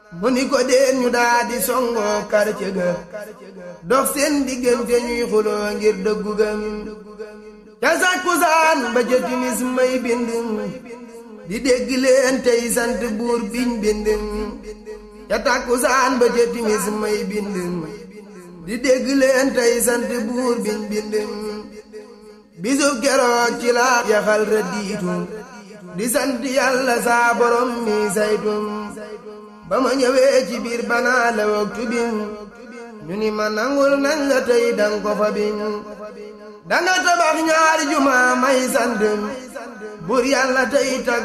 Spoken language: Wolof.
mu ni ko deen ñu daa di songoo quartier ga dox seen diggante ñuy xuloo ngir dëggu gëm ca sàkkusaan ba ca timis may bind di dégg leen tey sant buur biñ bind ca tàkkusaan ba ca timis may bind di dégg leen tey sant buur biñ bind bisu keroog ci la yaxal rëddiitu di sant yàlla saa borom mi saytum ba ma ñëwee ci biir banaa la waktu bin ñu ni ma nangul nañ la tey dang ko fa bin danga tabax ñaari juma may sant bur yàlla tey tag